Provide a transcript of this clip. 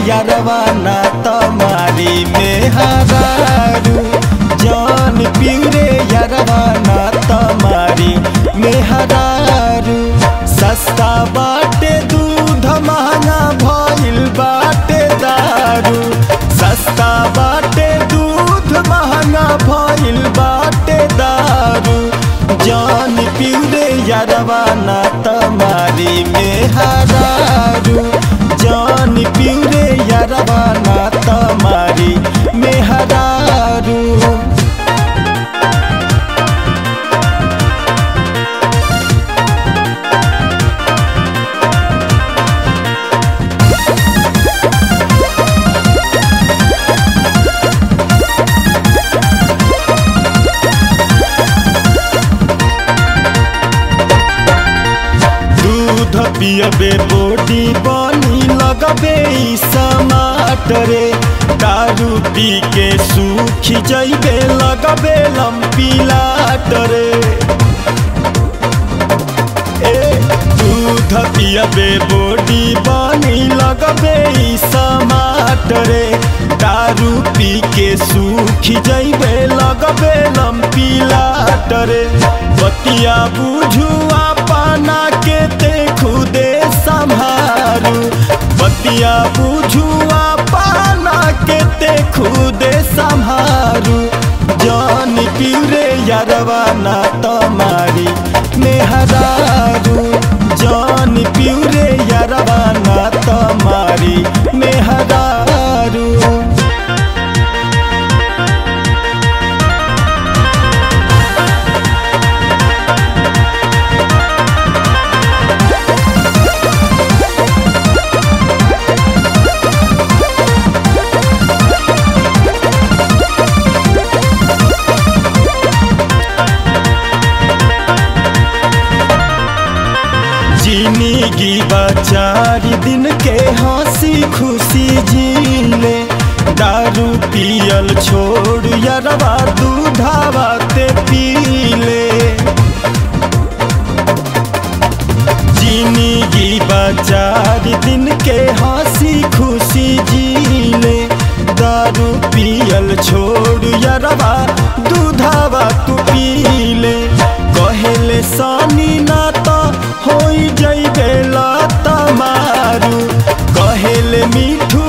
यारवा ना तमारी में हरारू जान पिउरे यारवा ना तमारी में हरारू सस्ता बाटे दूध महंगा भइल बाटे दारू सस्ता बाटे दूध महंगा भइल बाटे दारू जान पिउरे यारवा ना तमारी में हरारू जान पिउरे यारवा ना तमारी में हरारू दूध पियबे बोटी बनी लगबे ई समाटरे दारू पी के सूखी जइबे लगबे लंपी लाटरे ए दूध पियबे बोटी बनी लगबे ई समाटरे दारू पी के सूखी जइबे लगबे लंपी लाटरे बतिया बुझू अपना के ते खुदे संभारू बतिया बुझू अपना के ते खुदे संभारू जान पिउरे यारवा ना तमारी मेहरारू जान पिउरे यारवा ना तमारी मेहरारू जिंदगी बचारी दिन के हंसी खुशी जीले दारू पियल छोड़ यरवा दूधावा ते पीले जिंदगी बचारी दिन के हंसी खुशी जीले दारू पियल छोड़ यरवा दूधावा तू पीले कहेले सानी ना तो होई जइबे लत मारू कहेले मिठू